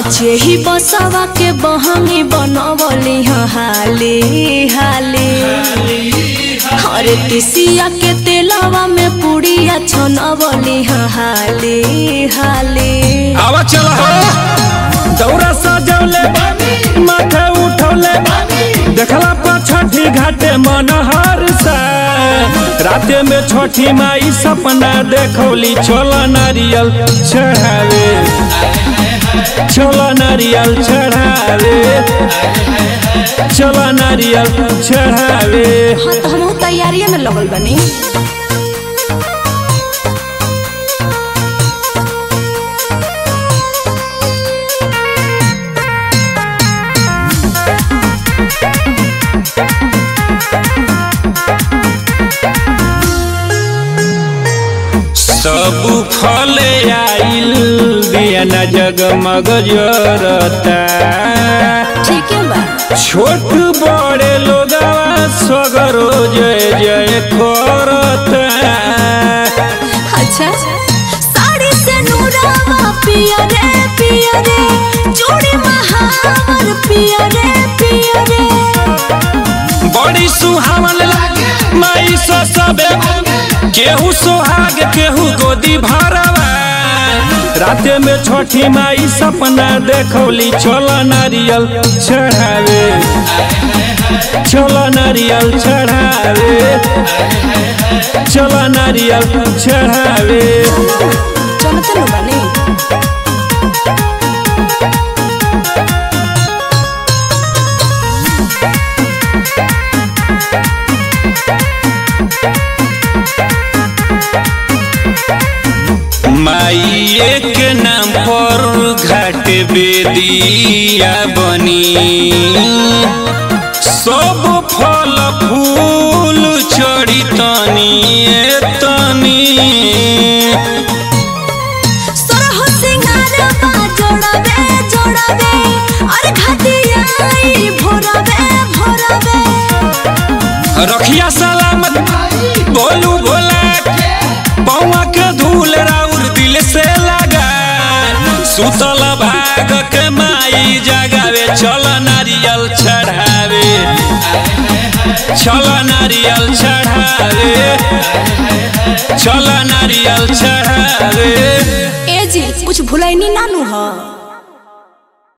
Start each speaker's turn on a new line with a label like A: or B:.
A: साचे ही बसवा के बहंगी बनवली ह हाली हाली हरे तिसिया के तेलवा में पुड़िया छनवली ह हाली हाली
B: आवा चला हो दौरा सजौले माथे उठौले देखला पर छठी घाटे मन हर सा राते में छठी माई सपना देखौली छोला नारियल चढ़ावे छोला नारियल चढ़ावे छोला नारियल चढ़ावे
A: हाँ तो हम तैयारिये में लगल बनी
B: सब फले आइल दिया न जगमग जरता
A: ठीक है बा
B: छोट बड़े लोगवा सगरो जय जय करता
A: अच्छा साड़ी से नूरावा पिया रे पिया रे जोड़ी महावर पिया रे पिया रे
B: बड़ी सुहावन लागे माई सो सबे केहू सोहाग केहू गोदी भरवा राते में छठी माई सपना देखौली छोला नारियल चढ़ावे छोला नारियल चढ़ावे छोला नारियल चढ़ावे
A: चलो चलो बनी
B: माइये के नाम पर घाट बेदिया बनी सब फल फूल चढ़ी तनी ए तनी
A: सरह सिंगारवा जोड़ावे जोड़ावे और घाटिया आई भोरावे भोरावे
B: रखिया सलामत बोलू भोला पौवा के धूल राउर दिल से लगा सुतल भाग के माई जगावे चल नारियल चढ़ावे चल नारियल चढ़ावे चल नारियल चढ़ावे
A: ए जी कुछ भुलैनी नानू ह